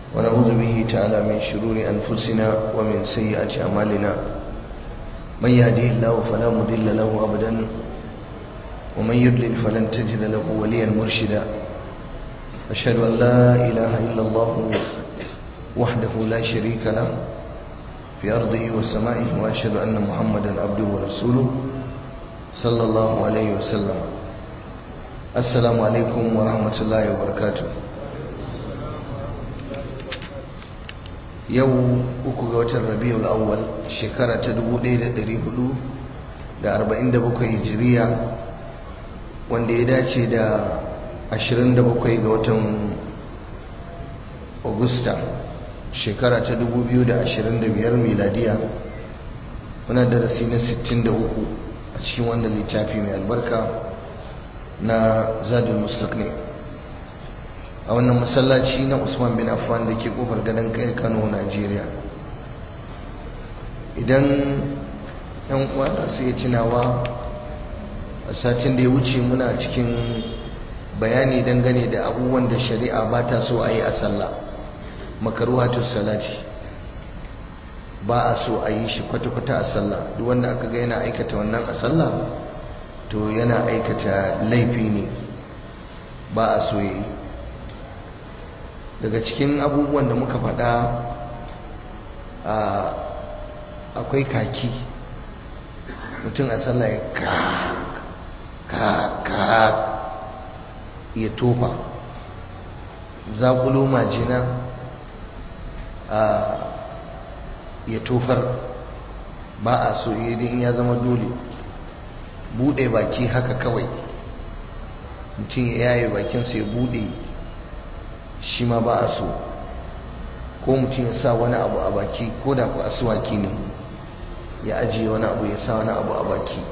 ونعوذ به تعالى من شرور أنفسنا ومن سيئات أعمالنا من يهديه الله فلا مضل له أبدا ومن يضلل فلن تجد له وليا مرشدا أشهد أن لا إله إلا الله وحده لا شريك له في أرضه وسمائه وأشهد أن محمدا عبده ورسوله صلى الله عليه وسلم السلام عليكم ورحمة الله وبركاته yau uku ga watan rabiul awwal shekara ta 1447 hijiriya wanda ya dace da 27 ga watan augusta shekara ta 2025 miladiya muna darasi na 63 a cikin wannan littafi mai albarka na zadul mustaqni a wannan masallaci na usman bin affan da ke kofar gadon kai kano najeriya idan yan uwa su iya tunawa a satin da ya wuce muna cikin bayani dangane da abubuwan da shari'a ba ta so a yi a sallah makaruhatun salati ba a so a yi shi kwata-kwata a sallah duk wanda aka ga yana aikata wannan a sallah to yana aikata laifi ne ba a so yi daga cikin abubuwan da muka faɗa akwai kaki mutum a sallah ya ka ka ka ya tofa zaƙulo majina ya tofar ba a so in ya zama dole buɗe baki haka kawai mutum ya yaye bakinsa ya buɗe shi ma ba a so ko mutum ya sa wani abu a baki ko da ku asuwaki ne ya ajiye wani abu ya sa wani abu a baki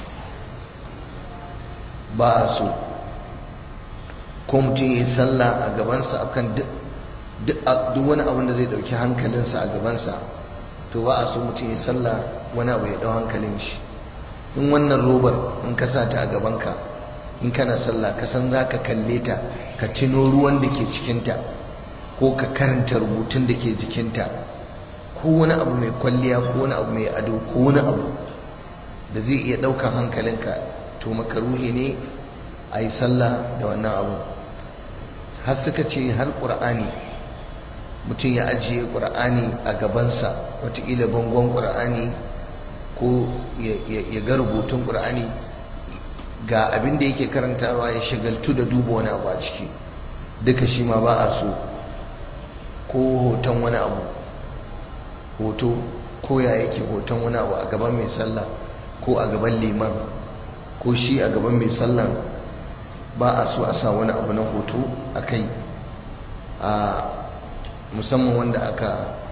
ba a so ko mutum ya yi sallah a gabansa akan duk wani abin da zai dauki hankalinsa a gabansa to ba a so mutum ya sallah wani abu ya dau hankalin shi in wannan robar in ka sa ta a gabanka in kana sallah ka san za ka kalle ta ka tuno ruwan da ke cikinta ko ka karanta rubutun da ke jikinta ko wani abu mai kwalliya ko wani abu mai ado ko wani abu da zai iya ɗaukan hankalinka to makaruhi ne a yi sallah da wannan abu har suka ce har ƙur'ani mutum ya ajiye ƙur'ani a gabansa watakila bangon ƙur'ani ko ya ga rubutun ƙur'ani ga abin da yake karantawa ya shagaltu da duba wani abu a ciki duka shi ma ba a so ko hoton wani abu hoto ko ya yake hoton wani abu a gaban mai sallah ko a gaban liman ko shi a gaban mai sallah ba a so a sa wani abu na hoto a kai a musamman wanda aka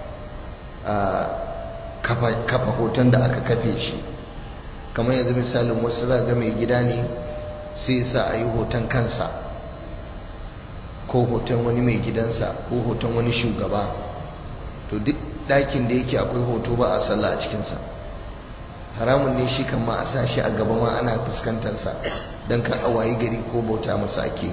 kafa hoton da aka kafe shi kamar yanzu misalin wasu za ga mai gida ne sai sa a yi hoton kansa ko hoton wani mai gidansa ko hoton wani shugaba to duk ɗakin da yake akwai hoto ba a sallah a cikinsa haramun ne shi kama a sa shi a gaba ma ana fuskantarsa don kan awayi gari ko bauta masa ake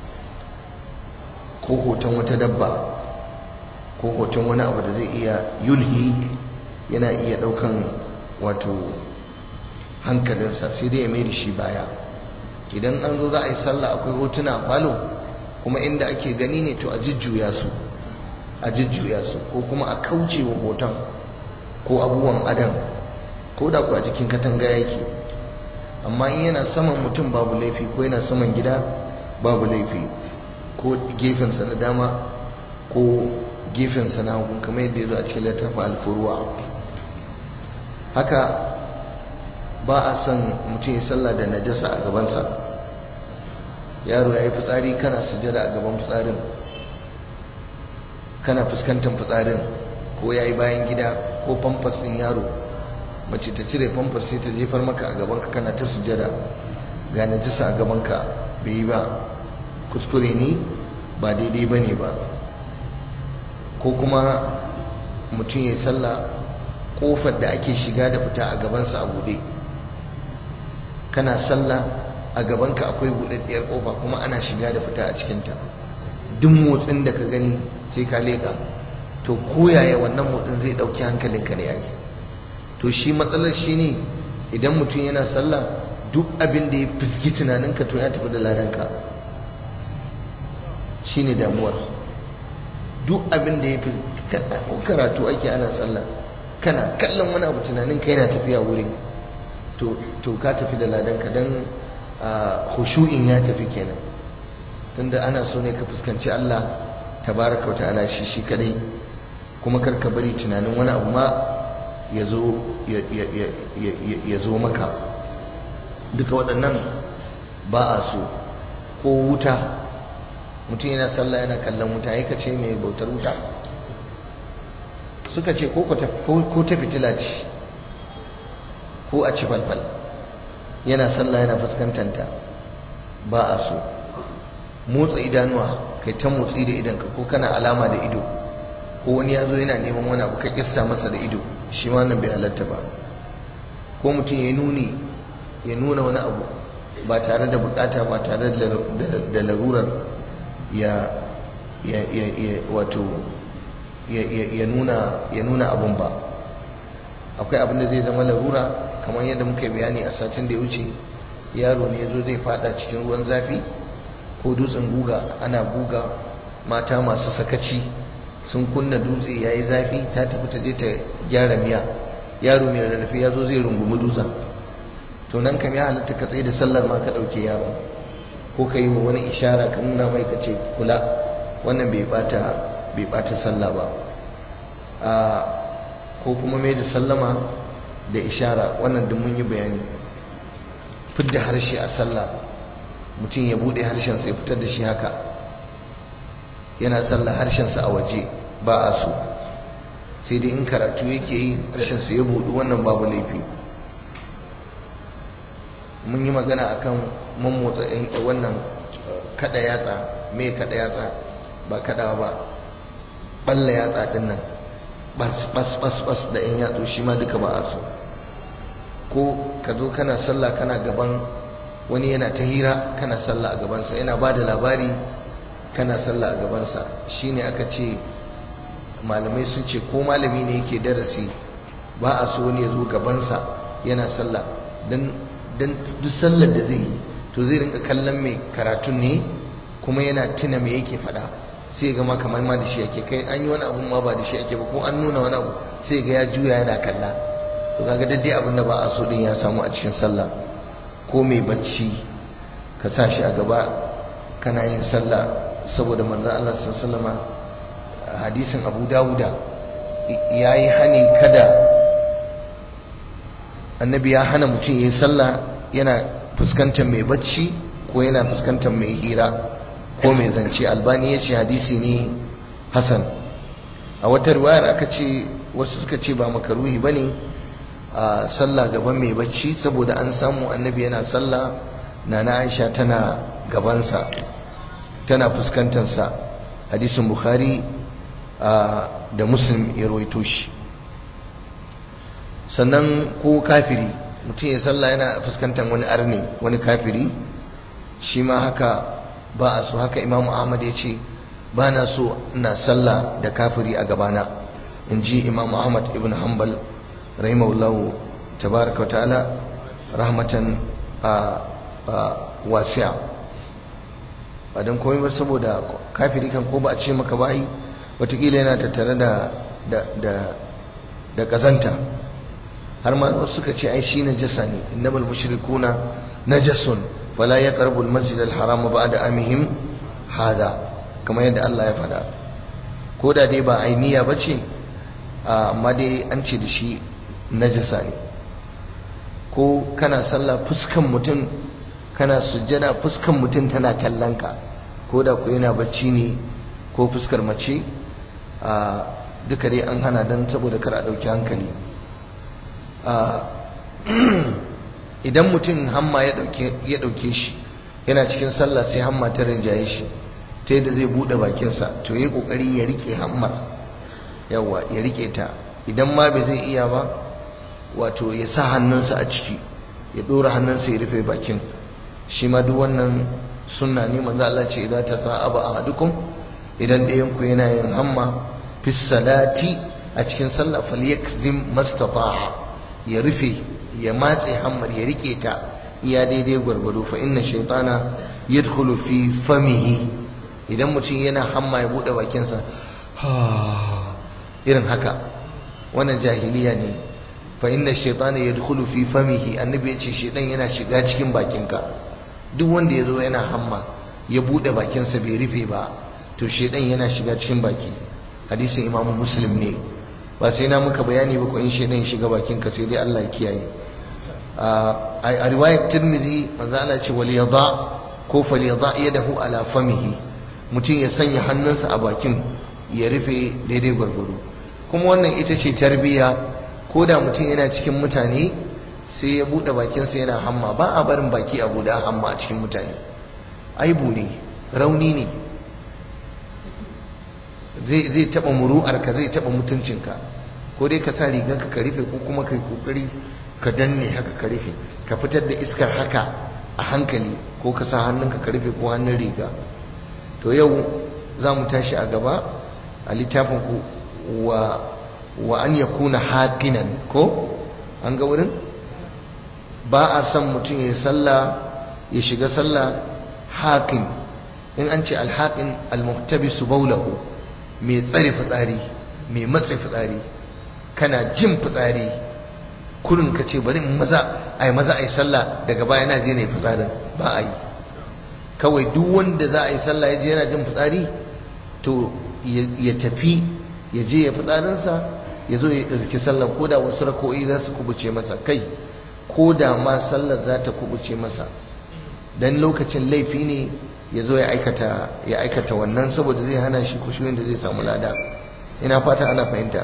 ko hoton wata dabba ko hoton wani abu da zai iya yulhi yana iya ɗaukan wato hankalinsa sai dai ya mai da shi baya idan an zo za a yi sallah akwai hotuna a falo kuma inda ake gani ne to a jujjuya su a jujjuya su ko kuma a kauce wa hoton ko abubuwan adam ko da ku a jikin katanga yake amma in yana saman mutum babu laifi ko yana saman gida babu laifi ko gefensa na dama ko gefensa na hagu kamar yadda ya zo a cikin littafin alfuruwa haka ba a son mutum ya sallah da najasa a gabansa yaro ya yi fitsari kana sujada a gaban fitsarin kana fuskantar fitsarin ko ya yi bayan gida ko famfas ɗin yaro mace ta cire famfas sai ta jefar maka a gabanka kana ta sujada ga najasa a gabanka bai yi ba kuskure ne ba daidai ba ne ba ko kuma mutum ya yi sallah kofar da ake shiga da fita a gabansa a buɗe kana sallah a gabanka akwai buɗaɗɗiyar ƙofa kuma ana shiga da fita a cikinta duk motsin da ka gani sai ka leka to koyaya wannan motsin zai dauki hankalinka ne yayi to shi matsalar shi ne idan mutum yana sallah duk abin da ya fiski tunaninka to ya tafi da ladanka shi ne damuwar duk abin da ya fi karatu ake ana sallah kana kallon wani abu tunaninka yana tafiya wurin to ka tafi da ladanka don hushu'in ya tafi kenan tunda ana so ne ka fuskanci Allah tabaraka wa ta'ala shi shi kadai kuma kar ka bari tunanin wani abu ma ya zo maka duka waɗannan ba a so ko wuta mutum yana sallah yana kallon wuta ya ce mai bautar wuta suka ce ko ta fitila ce ko a ci falfal yana sallah yana fuskantanta ba a so motsa idanuwa kai ta motsi da idanka ko kana alama da ido ko wani ya zo yana neman wani abu ka kissa masa da ido shi ma nan bai halatta ba ko mutum ya nuni ya nuna wani abu ba tare da bukata ba tare da larurar ya wato ya nuna abun ba akwai abin da zai zama larura kamar yadda muka bayani a satin da ya wuce yaro ne ya zo zai fada cikin ruwan zafi ko dutsen guga ana guga mata masu sakaci sun kunna dutse ya yi zafi ta tafi ta je ta gyara miya yaro mai rarrafe ya zo zai rungumi dutsen to nan kam ya halatta ka tsaye da sallar ma ka ɗauke yaro ko ka yi wa wani ishara ka nuna mai ka ce kula wannan bai bata bai bata sallah ba a ko kuma mai da sallama da ishara wannan duk mun yi bayani fidda harshe a sallah mutum ya bude harshensa ya fitar da shi haka yana sallah harshensa a waje ba a so sai dai in karatu yake yi harshensa ya budu wannan babu laifi mun yi magana akan mammotsa wannan kada yatsa me kada yatsa ba kada ba balla yatsa din nan bas bas bas bas da yan yatsu shi ma duka ba a so ko ka zo kana sallah kana gaban wani yana ta hira kana sallah a gabansa yana ba da labari kana sallah a gabansa shine aka ce malamai sun ce ko malami ne yake darasi ba a so wani ya zo gabansa yana sallah don duk sallar da zai yi to zai rinka kallon mai karatun ne kuma yana tuna me yake faɗa sai ga ma kamar ma da shi yake kai an yi wani abun ma ba da shi yake ba ko an nuna wani abu sai ga ya juya yana kalla to kaga daddai abin da ba a so din ya samu a cikin sallah ko mai bacci ka sa shi a gaba kana yin sallah saboda manzon Allah sallallahu alaihi hadisin Abu Dawuda yayi hani kada annabi ya hana mutum yayin sallah yana fuskantar mai bacci ko yana fuskantar mai hira ko mai zance albani ya ce hadisi ne hasan a wata riwayar aka ce wasu suka ce ba makaruhi bane a sallah gaban mai bacci saboda an samu annabi yana sallah nana aisha tana gabansa tana fuskantarsa hadisin bukhari da muslim ya rawaito shi sannan ko kafiri mutum ya sallah yana fuskantar wani arni wani kafiri shi ma haka ba a so haka imamu ahmad ya ce ba na so na sallah da kafiri a gabana in ji imamu ahmad ibn hanbal rahimahullahu tabaraka wa ta'ala rahmatan wasi'a ba don komai ba saboda kafiri kan ko ba a ce maka bayi watakila yana tattare da da kazanta har ma wasu suka ce ai shi najasa ne innamal mushrikuna najasun fala yaqrabu al-masjid al-haram ba'da amihim hada kamar yadda Allah ya faɗa ko da dai ba ainiya bace amma dai an ce da shi najasa ne ko kana sallah fuskan mutum kana sujjada fuskan mutum tana kallon ka ko da ku yana bacci ne ko fuskar mace duka dai an hana don saboda kar a ɗauki hankali idan mutum hamma ya ɗauke shi yana cikin sallah sai hamma ta rinjaye shi ta yadda zai buɗe bakinsa to ya yi ƙoƙari ya riƙe hammar yawa ya riƙe ta idan ma bai zai iya ba wato ya sa hannunsa a ciki ya ɗora hannunsa ya rufe bakin shi ma duk wannan sunna ne manzo Allah ce idan ta sa aba ahadukum idan ɗayan ku yana yin hamma fi salati a cikin sallah falyakzim mastata'a ya rufe ya matse hammar ya rike ta iya daidai gwargwado fa inna shaytana yadkhulu fi famihi idan mutum yana hamma ya bude bakinsa irin haka wannan jahiliya ne fa inna shaytana yadkhulu fi famihi annabi yace shaytan yana shiga cikin bakinka duk wanda yazo yana hamma ya bude bakinsa bai rufe ba to shaytan yana shiga cikin baki hadisin imamu muslim ne ba sai na muka bayani ba ko in shaytan ya shiga bakinka sai dai Allah ya kiyaye a riwayar tirmidhi manzo Allah ce wal yada ko fal yada yadahu ala famihi mutum ya sanya hannunsa a bakin ya rufe daidai gwargwado kuma wannan ita ce tarbiya ko da mutum yana cikin mutane sai ya buɗe bakinsa yana hamma ba a barin baki a buɗe hamma a cikin mutane aibu ne rauni ne zai taɓa muru'arka zai taɓa mutuncinka ko dai ka sa rigarka ka rufe ko kuma ka yi ƙoƙari ka danne haka ka rufe ka fitar da iskar haka a hankali ko ka sa hannunka ka rufe ko hannun riga to yau za mu tashi a gaba a littafin ku wa wa an yakuna haqinan ko an ga wurin ba a son mutum ya sallah ya shiga sallah haqin in an ce alhaqin almuhtabisu bawlahu mai tsare fitsari mai matse fitsari kana jin fitsari kurin ka ce bari in maza ai maza ai sallah daga baya na je ne fitsarin ba a yi kawai duk wanda za a yi sallah ya je yana jin fitsari to ya tafi ya je ya fitsarinsa ya zo ya ɗauki sallar ko da wasu rako'i za su kubuce masa kai ko da ma sallar za ta kubuce masa dan lokacin laifi ne ya zo ya aikata wannan saboda zai hana shi kushuyin da zai samu lada ina fata ana fahimta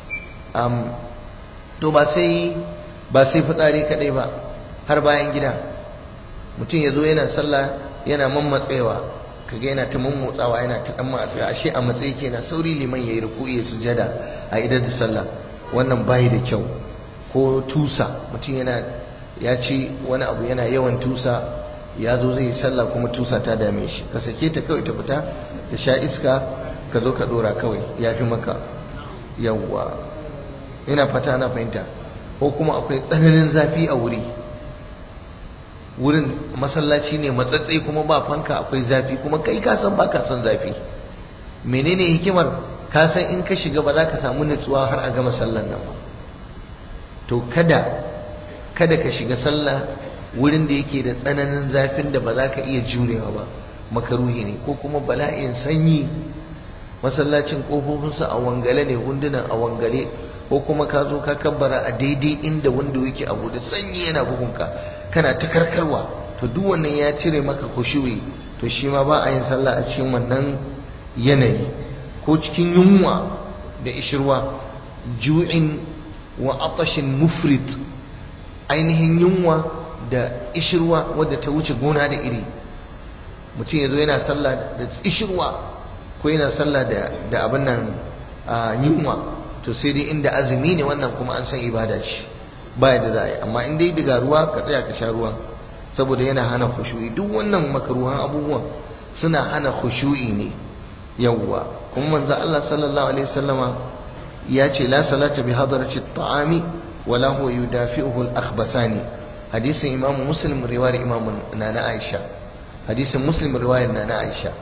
to ba sai ba sai fitsari kadai ba har bayan gida mutum ya zo yana sallah yana mammatsewa kaga yana ta mummotsawa yana ta dan matsawa ashe a matsayi kenan sauri liman yayi ruku'i ya sujada a idar da sallah wannan bai da kyau ko tusa mutum yana ya ci wani abu yana yawan tusa ya zo zai yi sallah kuma tusa ta dame shi ka sake ta kawai ta fita ta sha iska ka zo ka dora kawai ya fi maka yawwa ina fata ana fahimta ko kuma akwai tsananin zafi a wuri wurin masallaci ne matsatsai kuma ba fanka akwai zafi kuma kai ka san ba ka san zafi menene hikimar ka san in ka shiga ba za ka samu nutsuwa har a gama sallan nan ba to kada kada ka shiga sallah wurin da yake da tsananin zafin da ba za ka iya jurewa ba makaruhi ne ko kuma bala'in sanyi masallacin kofofinsa a wangale ne hundunan a wangale ko kuma ka zo ka kabbara a daidai inda wanda yake abu da sanyi yana bugunka kana ta karkarwa to duk wannan ya cire maka kushuwi to shi ma ba a yin sallah a cikin wannan yanayi ko cikin yunwa da ishirwa ju'in wa atashin mufrit ainihin yunwa da ishirwa wadda ta wuce gona da iri mutum ya zo yana sallah da ishirwa ko yana sallah da abin nan yunwa to sai dai inda azumi ne wannan kuma an san ibada ce ba da za a yi amma in dai daga ruwa ka tsaya ka sha ruwa saboda yana hana khushu'i duk wannan makaruhan abubuwan suna hana khushu'i ne yawwa kuma manzo Allah sallallahu alaihi wasallama ya ce la salata bi hadarati at-ta'ami wala huwa yudafi'uhu al-akhbasani hadisin imam muslim riwayar imam nana aisha hadisin muslim riwayar nana aisha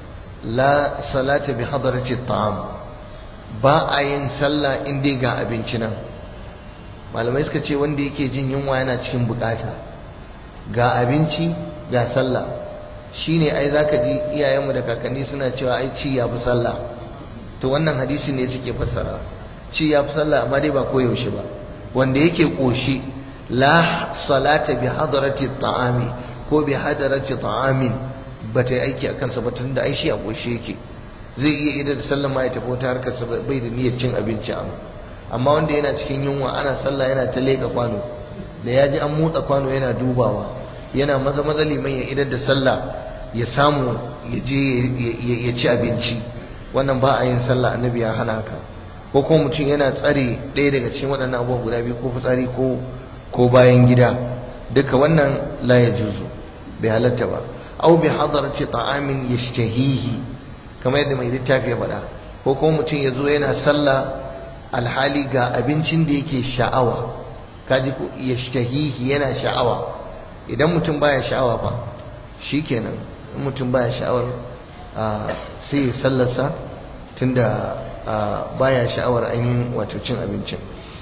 la salata bi hadarati at-ta'am ba a yin sallah in dai ga abinci nan malamai suka ce wanda yake jin yunwa yana cikin bukata ga abinci ga sallah shine ai zaka ji iyayenmu da kakanni suna cewa ai ci ya fi sallah to wannan hadisi ne suke fassara ci ya fi sallah amma dai ba koyaushe ba wanda yake koshi la salata bi hadarati ta'ami ko bi hadarati ta'amin ba ta yi aiki a kansa ba tunda ai shi a koshi yake zai iya ida da sallama ya tafi wata harkar sa bai da niyyar cin abinci amma wanda yana cikin yunwa ana sallah yana ta leka kwano da ya ji an motsa kwano yana dubawa yana maza maza liman ya idar da sallah ya samu ya je ya ci abinci wannan ba a yin sallah annabi ya hana haka ko kuma mutum yana tsare ɗaya daga cikin waɗannan abubuwan guda biyu ko fitsari ko ko bayan gida duka wannan la ya juzu bai halatta ba au bi hadarati ta'amin yashtahihi kamar yadda mai littafi ya faɗa ko kuma mutum ya zo yana sallah alhali ga abincin da yake sha'awa kaji ko ya shahihi yana sha'awa idan mutum baya sha'awa fa shikenan in mutum baya sha'awar sai ya sallarsa tunda baya sha'awar ainihin wato cin abincin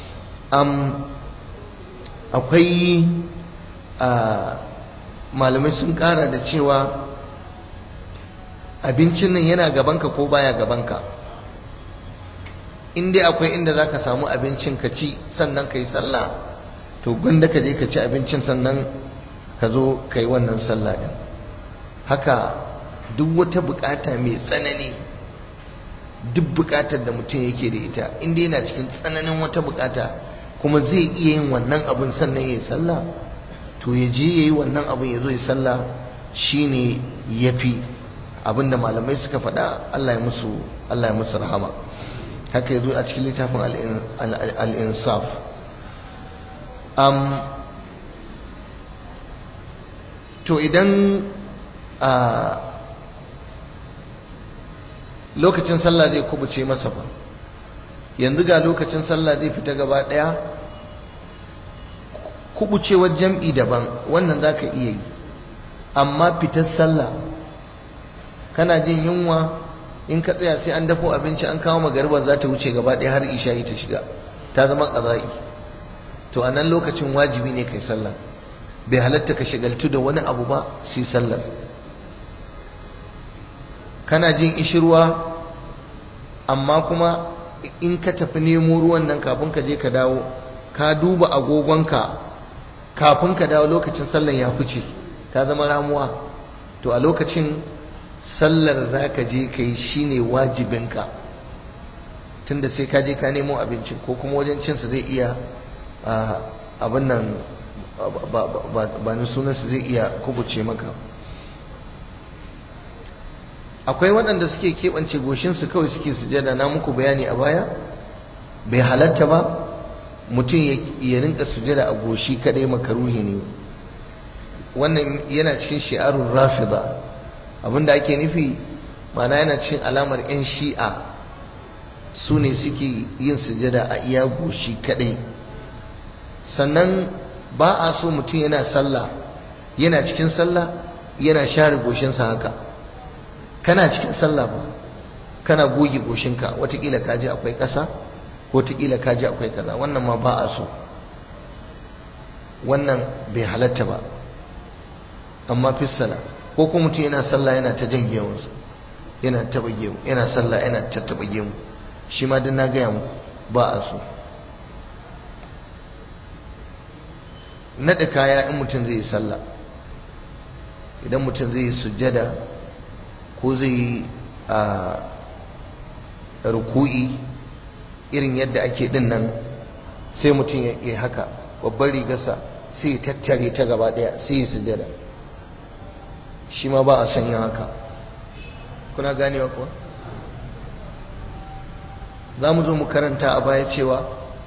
akwai malamai sun kara da cewa abincin nan yana gabanka ko baya gabanka in dai akwai inda za ka samu abincin ka ci sannan ka yi sallah to gwanda ka je ka ci abincin sannan ka zo ka yi wannan sallah din haka duk wata bukata mai tsanani duk bukatar da mutum yake da ita in dai yana cikin tsananin wata bukata kuma zai iya yin wannan abin sannan ya yi sallah to ya je ya yi wannan abin ya zo ya sallah shine ya fi abinda malamai suka faɗa Allah ya musu Allah ya musu rahama haka ya zo a cikin littafin al-insaf to idan a lokacin sallah zai kubuce masa ba yanzu ga lokacin sallah zai fita gaba daya kubucewar jam'i daban wannan za ka iya yi amma fitar sallah kana jin yunwa in ka tsaya sai an dafo abinci an kawo magariba za ta wuce gaba daya har isha'i ta shiga ta zama ƙaza'i to a nan lokacin wajibi ne kai sallah bai halatta ka shagaltu da wani abu ba sai sallar kana jin ishirwa amma kuma in ka tafi nemo ruwan nan kafin ka je ka dawo ka duba agogonka kafin ka dawo lokacin sallar ya fice ta zama ramuwa to a lokacin sallar za ka je ka yi shi ne wajibinka tunda sai ka je ka nemo abinci ko kuma wajen cinsa zai iya abin nan ba ni sunansa zai iya kubuce maka akwai waɗanda suke keɓance goshinsu kawai suke sujada na muku bayani a baya bai halatta ba mutum ya rinka sujada a goshi kaɗai makaruhi ne wannan yana cikin shi'arun rafida abinda ake nufi mana yana cikin alamar 'yan shi'a su ne suke yin sujada a iya goshi kaɗai sannan ba a so mutum yana sallah yana cikin sallah yana share goshinsa haka kana cikin sallah ba kana goge goshinka watakila kaji akwai ƙasa ko watakila kaji akwai kaza wannan ma ba a so wannan bai halatta ba amma fissala ko kuma mutum yana sallah yana ta jan gemunsa yana taba gemu yana sallah yana tattaba gemu shi ma dan na gaya muku ba a so naɗa kaya in mutum zai yi sallah idan mutum zai yi sujjada ko zai yi a ruku'i irin yadda ake din nan sai mutum ya yi haka babbar rigarsa sai ya tattare ta gaba ɗaya sai ya sujjada shi ma ba a son yin haka kuna ganewa kuwa za mu zo mu karanta a baya cewa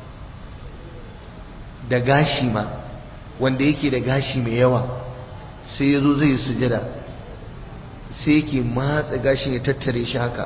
da gashi ma wanda yake da gashi mai yawa sai ya zo zai sujada sai yake matsa gashin ya tattare shi haka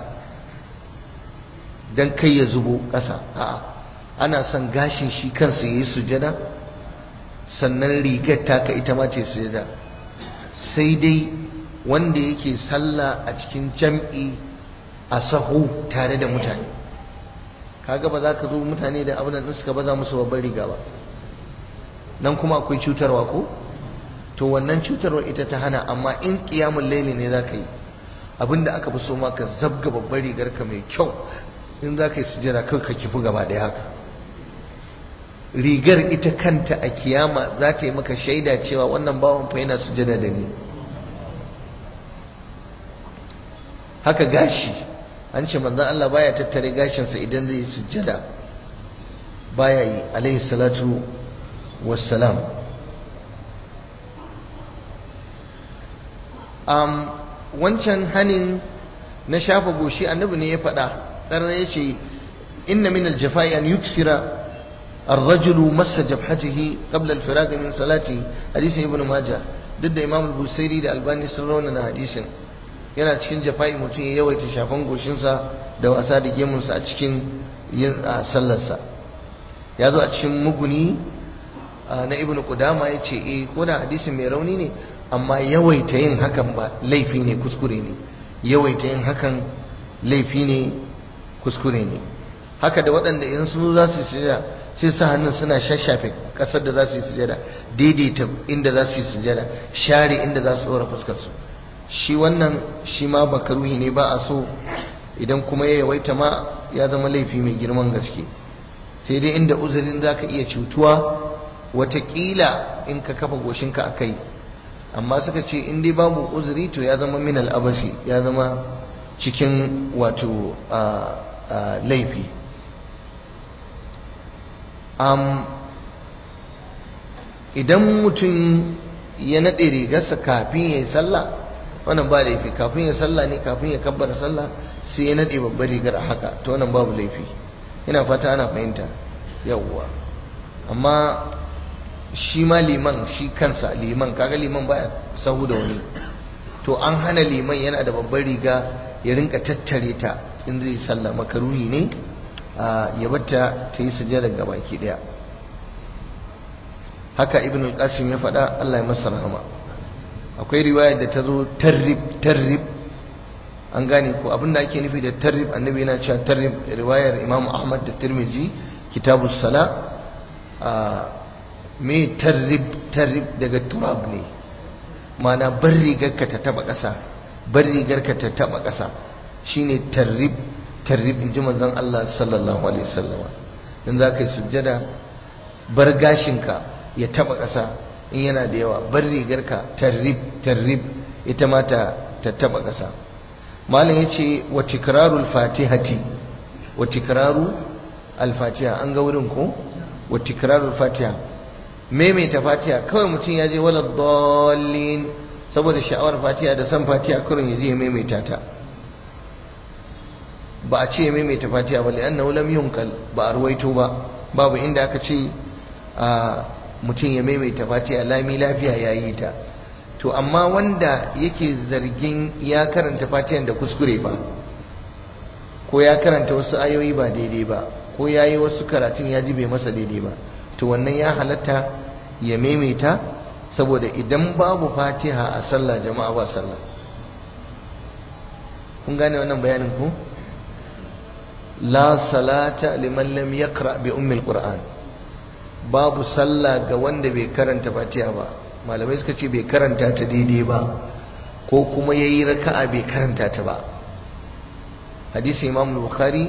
don kai ya zubo ƙasa a'a ana son gashin shi kansa ya yi sujada sannan rigar taka ita ma ce sujada sai dai wanda yake sallah a cikin jam'i a sahu tare da mutane kaga ba za ka zo mutane da abin da suka baza musu babbar riga ba nan kuma akwai cutarwa ko to wannan cutarwa ita ta hana amma in kiyamun laili ne za ka yi abinda aka fi so ma ka zabga babbar rigar ka mai kyau in za ka yi sujada kai ka kifi gaba ɗaya haka rigar ita kanta a kiyama za ta yi maka shaida cewa wannan bawan fa yana sujada da ni haka gashi an ce manzon Allah baya tattare gashinsa idan zai sujjada baya yi alaihi salatu wassalam um, wancan hanin na shafa goshi annabi ne ya faɗa ƙarar ya ce inna min aljafai an yuksira الرجل مس جبهته قبل الفراغ من صلاته حديث ابن ماجه ضد امام البوسيري da albani sun raunana hadisin yana cikin jafa'i mutum ya yawaita shafan goshinsa da wasa da gemunsa a cikin yin sallarsa ya zo a cikin muguni na ibn qudama ya ce eh ko da hadisin mai rauni ne amma yawaita yin hakan ba laifi ne kuskure ne yawaita yin hakan laifi ne kuskure ne haka da waɗanda idan sun za su yi sujada sai sa hannun suna shashafe ƙasar da za su yi sujada daidaita inda za su yi sujada share inda za su ɗora fuskarsu shi wannan shi ma bakaruhi ne ba a so idan kuma ya yawaita ma ya zama laifi mai girman gaske sai dai inda uzurin za ka iya cutuwa watakila in ka kafa goshinka a kai amma suka ce in dai babu uzuri to ya zama minal abasi ya zama cikin wato laifi idan mutum ya naɗe rigarsa kafin ya yi sallah wannan ba laifi kafin ya sallah ne kafin ya kabbara sallah sai ya naɗe babbar rigar a haka to wannan babu laifi ina fata ana fahimta yawwa amma shi ma liman shi kansa liman kaga liman baya sahu da wani to an hana liman yana da babbar riga ya rinka tattare ta in zai sallah makaruhi ne ya bata ta yi sujjada ga baki daya haka ibn al-qasim ya faɗa Allah ya masa rahama akwai riwaya da ta zo tarrib tarrib an gane ko abinda ake nufi da tarrib annabi yana cewa tarrib riwayar imam ahmad da tirmizi kitabus sala me tarrib tarrib daga turab ne mana bar rigarka ta taba ƙasa bar rigarka ta taba ƙasa shine tarrib tarrib inji manzon Allah sallallahu alaihi wasallam in za ka yi sujjada bar gashinka ya taba ƙasa in yana da yawa bar rigarka tarrib tarrib ita ma ta ta taba ƙasa malam yace wa tikrarul fatihati wa tikraru al-fatiha an ga wurin ko wa tikrarul fatiha maimaita fatiha kawai mutum ya je wala dallin saboda sha'awar fatiha da san fatiha kurin ya je ya maimaita ta ba a ce ya maimaita fatiha ba li'annahu lam yunqal ba a ruwaito ba babu inda aka ce a mutum ya maimaita fatiha lami lafiya ya yi ta to amma wanda yake zargin ya karanta fatihan da kuskure ba ko ya karanta wasu ayoyi ba daidai ba ko ya yi wasu karatun ya ji bai masa daidai ba to wannan ya halatta ya maimaita saboda idan babu fatiha a sallah jama'a ba sallah kun gane wannan bayanin ku la salata liman lam yaqra bi ummil qur'an babu sallah ga wanda bai karanta fatiha ba malamai suka ce bai karanta ta daidai ba ko kuma yayi raka'a bai karanta ta ba hadisi imam bukhari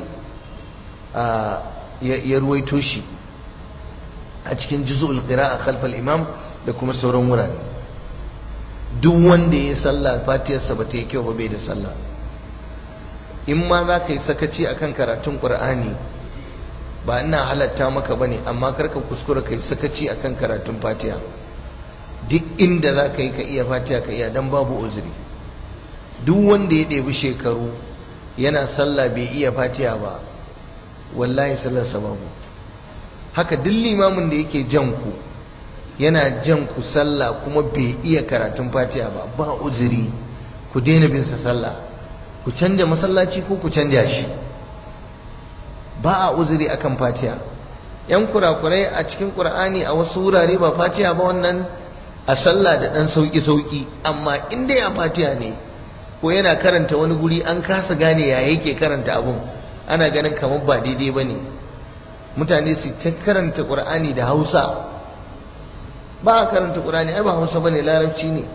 ya ruwaito shi a cikin juz'ul qira'a khalfal imam da kuma sauran wurare duk wanda ya sallah fatiyarsa ba ta yi kyau ba bai da sallah in ma za ka yi sakaci akan karatun qur'ani ba ina halatta maka bane amma karka kuskura kai sakaci akan karatun fatiha duk inda za ka yi ka iya fatiha ka iya dan babu uzuri duk wanda ya ɗebi shekaru yana sallah bai iya fatiha ba wallahi sallarsa babu haka duk limamin da yake jan ku yana jan ku sallah kuma bai iya karatun fatiha ba ba uzuri ku daina bin sa sallah ku canja masallaci ko ku canja shi ba a uzuri akan fatiha yan kurakurai a cikin qur'ani a wasu wurare ba fatiha ba wannan a sallah da dan sauki sauki amma in dai a fatiha ne ko yana karanta wani guri an kasa gane ya yake karanta abun ana ganin kamar ba daidai ba ne mutane su ta karanta ƙur'ani da hausa ba a karanta ƙur'ani ai ba hausa ba ne larabci ne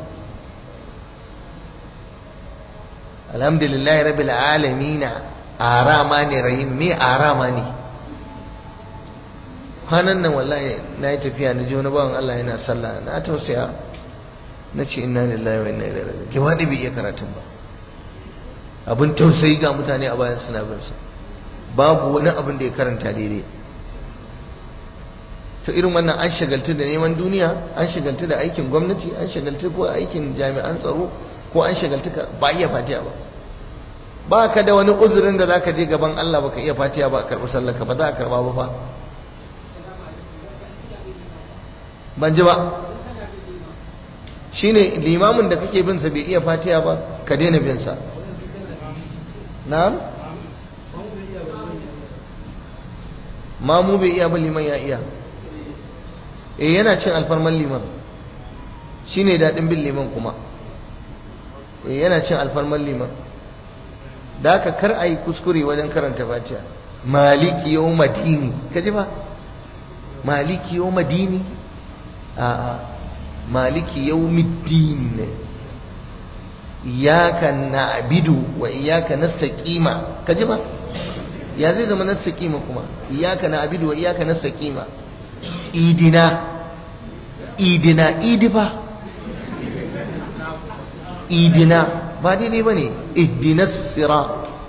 alhamdulillahi rabbil alamina arama ne rahim me arama ne kwanan nan wallahi na yi tafiya na ji wani bawan Allah yana sallah na tausaya na ce inna lillahi wa inna ilaihi raji'un ke wani bai iya karatun ba abin tausayi ga mutane a bayan suna bin su babu wani abin da ya karanta daidai to irin wannan an shagaltu da neman duniya an shagaltu da aikin gwamnati an shagaltu ko aikin jami'an tsaro ko an shagaltu ba iya fatiya ba ba ka da wani uzurin da zaka je gaban Allah baka iya fatiya ba a karɓi sallarka ba za a karɓa ba fa ban ji ba shine limamin da kake bin sa bai iya fatiya ba ka daina bin sa na'am mamu bai iya ba liman ya iya eh yana cin alfarman liman shine daɗin bin liman kuma eh yana cin alfarman liman da haka kar a yi kuskure wajen karanta fatiha maliki yau madini ka ji ba maliki yau madini a maliki yau middin iyaka na abidu wa iyaka nastaqima ka ji ba ya zai zama nastaqima kuma iyaka na abidu wa iyaka nastaqima idina idina idi ba idina ba daidai ba ne ihdinas sira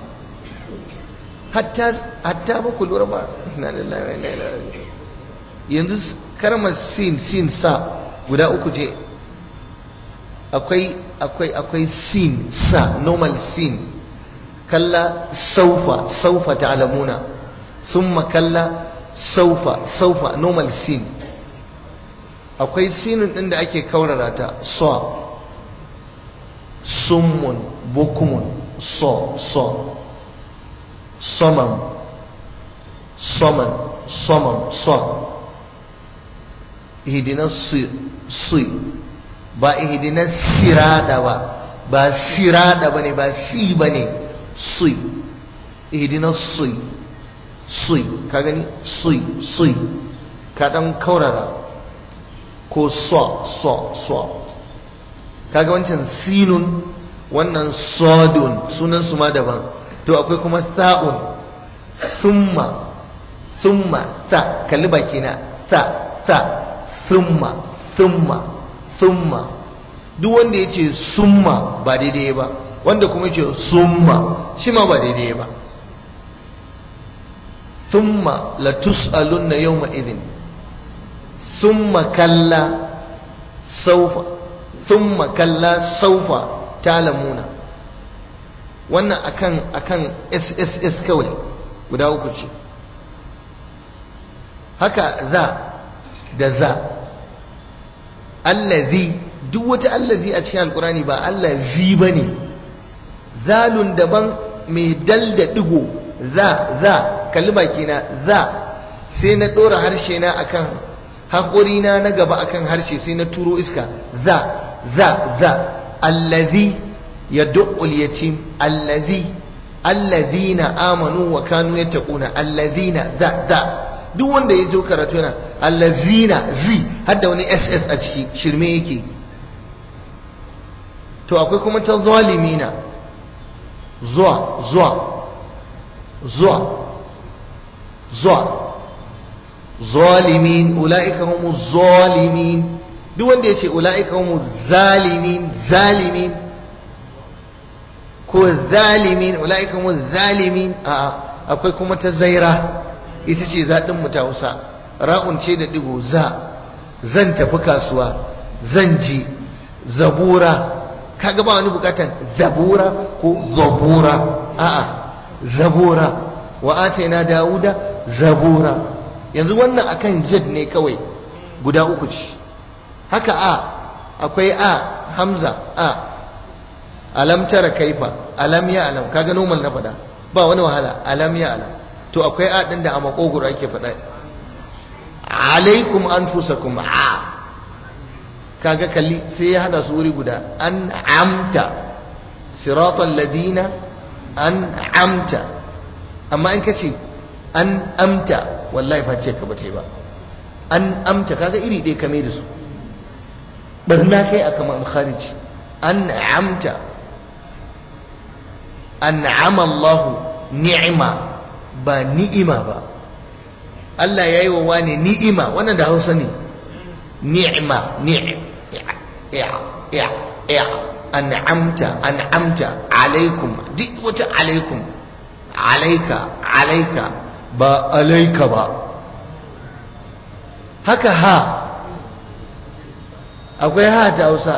hatta ba ku lura ba na lillahi wa inna ilaihi yanzu karmar sin sin sa guda uku je akwai akwai akwai sin sa normal sin kalla saufa saufa ta'lamuna summa kalla saufa saufa normal sin akwai sinin din da ake kaurara ta so summun bukumun so so somam soman somam so ihdinas si ba ihdinas sirada ba ba sirada bane ba si bane si ihdinas si si ka gani si si ka dan kaurara ko so so so kaga wancan sinun wannan sodun sunan su ma daban to akwai kuma sa'un summa summa sa kalli baki na sa sa summa summa summa duk wanda ya ce summa ba daidai ba wanda kuma ya ce summa shi ma ba daidai ba summa la tus'alunna yawma idhin summa kalla saufa thumma kalla saufa talamuna wannan akan akan SSS kawai guda uku ce haka za da za allazi duk wata allazi a cikin alkurani ba allazi bane zalun daban mai dal da digo za za kalli baki na za sai na dora harshe na akan haƙorina na gaba akan harshe sai na turo iska za za za allazi yad'ul yatim allazi allazina amanu wa kanu yattaquna allazina za za duk wanda ya zo karatu yana allazina zi hadda wani ss a ciki shirme yake to akwai kuma ta zalimina zuwa zuwa zuwa zuwa zalimin ula'ika humu zalimin duk wanda ya ce ula'ika humu zalimin zalimin ko zalimin ula'ika humu zalimin a akwai kuma ta zaira ita ce zaɗin mu ta hausa ra'un ce da digo za zan tafi kasuwa zan ji zabura kaga ba wani bukatan zabura ko zabura a'a zabura wa atayna dauda zabura yanzu wannan akan z ne kawai guda uku ce haka a akwai a hamza a alam tara kaifa alam ya alam kaga normal na fada ba wani wahala alam ya alam to akwai a din da a makogoro ake fada alaikum anfusakum a kaga kalli sai ya hada su wuri guda an amta siratal ladina an amta amma in kace an amta wallahi ba ce ka ba ba an amta kaga iri ɗaya kame da su barna kai a kamar kharij an amta an Allah ni'ima ba ni'ima ba Allah ya yi wa wani ni'ima wannan da hausa ne ni'ima ni'ima an'amta an'amta alaikum duk wata alaikum alaika alaika ba alaika ba haka ha akwai ha ta hausa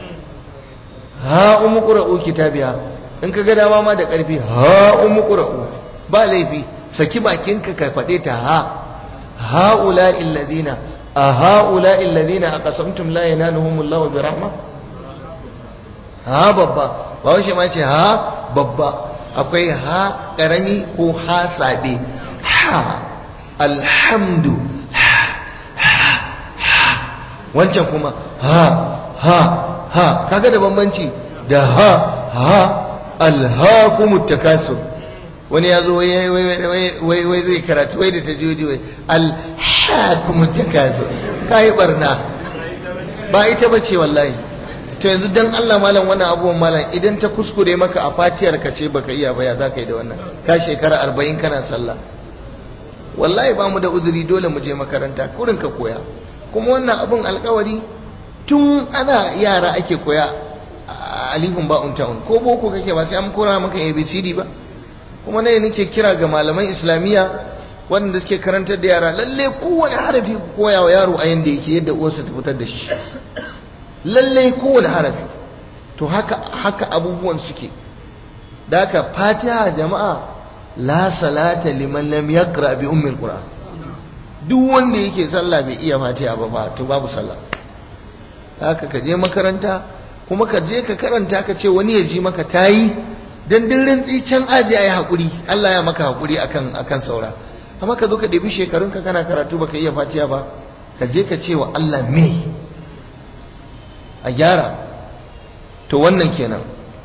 ha umu ƙura'u kitabiya in ka ga dama ma da ƙarfi ha umu ƙura'u ba laifi saki bakinka ka faɗe ta ha ha'ula illazina a ha'ula illazina a ƙasamtum la yanaluhumullahu bi rahma ha babba ba washe ma ce ha babba akwai ha karami ko ha sabe ha alhamdu ha ha ha wancan kuma ha ha ha kaga da bambanci da ha ha alhaakumut takasur wani ya zo wai zai karatu wai da ta joji wai alhaakumut takasur kai barna ba ita bace wallahi to yanzu dan Allah malam wannan abubuwan malam idan ta kuskure maka a fatiyar ka ce baka iya baya za ka yi da wannan ka shekara arba'in kana sallah wallahi ba mu da uzuri dole mu je makaranta kurin ka koya kuma wannan abun alkawari tun ana yara ake koya alifin ba'un ta'un ko boko kake ba sai an kora maka abcd ba kuma ne nake kira ga malaman islamiyya wanda suke karantar da yara lalle kowane harafi koya wa yaro a yanda yake yadda uwarsa ta fitar da shi lalle kowane harafi to haka haka abubuwan suke da haka fatiha jama'a la salata liman lam yaqra bi ummi alquran duk wanda yake sallah bai iya fatiha ba ba to babu sallah haka ka je makaranta kuma ka je ka karanta ka ce wani ya ji maka tayi dan dirin can aji ayi hakuri Allah ya maka hakuri akan akan saura amma ka zo ka ɗebi shekarun ka kana karatu baka iya fatiha ba ka je ka ce wa Allah me a gyara to wannan kenan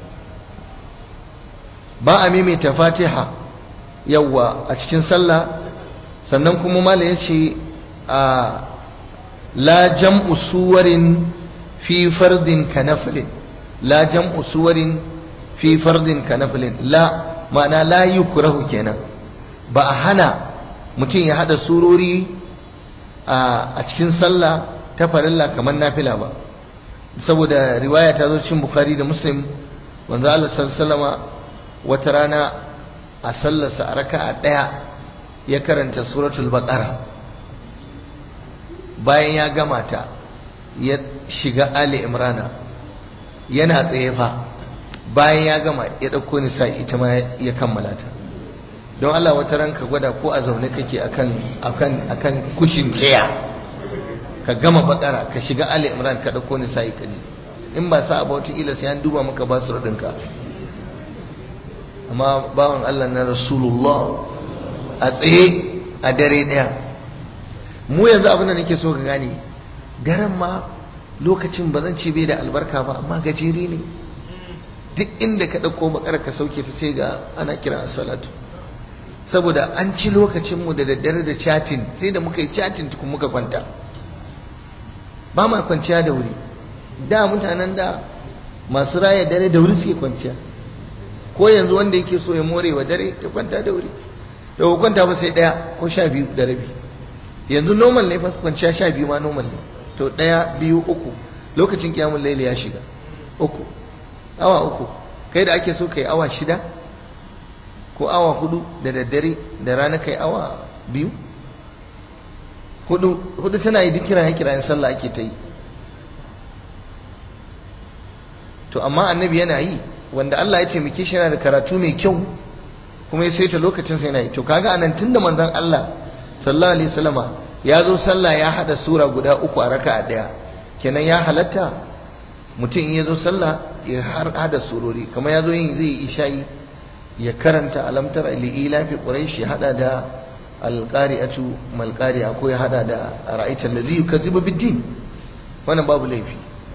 ba a maimaita fatiha yawwa a cikin sallah sannan kuma mala ya ce a la jam'u suwarin fi fardin kanafilin la jam'u suwarin fi fardin kanafilin la ma'ana la yukrahu kenan ba a hana mutum ya hada surori a cikin sallah ta farilla kamar nafila ba saboda riwaya ta zo cin bukhari da muslim wanzu Allah sallallahu wata rana a sallarsa a raka'a daya ya karanta suratul baqara bayan ya gama ta ya shiga ali imrana yana tsaye fa bayan ya gama ya dauko nisa ita ma ya kammala ta don Allah wata ranka gwada ko a zaune kake akan akan akan kushin tsaya ka gama bakara ka shiga ali imran ka dauko nisa ka ji in ba sa abu wata ila sai an duba maka ba su radinka amma bawan Allah na rasulullah a tsaye a dare daya mu yanzu abin da nake so ka gane daren ma lokacin ba zan ce bai da albarka ba amma gajere ne duk inda ka ɗauko bakar ka sauke ta sai ga ana kira salatu saboda an ci lokacinmu da daddare da chatin sai da muka yi chatin tukun muka kwanta ba ma kwanciya da wuri da mutanen da masu raya dare da wuri suke kwanciya ko yanzu wanda yake so ya more wa dare ya kwanta da wuri da ku kwanta ba sai daya ko sha biyu da rabi yanzu normal ne fa kwanciya sha biyu ma normal ne to daya biyu uku lokacin kiyamun laili ya shiga uku awa uku kai da ake so kai awa shida ko awa hudu da daddare da rana kai awa biyu hudu hudu tana yi duk kirayen kirayen sallah ake ta yi to amma annabi yana yi wanda Allah ya taimake shi yana da karatu mai kyau kuma ya saita lokacin sai yana yi to kaga anan tunda manzon Allah sallallahu alaihi wasallama ya zo sallah ya hada sura guda uku a raka'a daya kenan ya halatta mutum in ya zo sallah ya har hada surori kamar ya zo yin zai isha'i ya karanta alamtar ila fi quraish ya hada da alqari'atu malqari'a ko ya hada da ra'aita allazi yukazzibu bid-din wannan babu laifi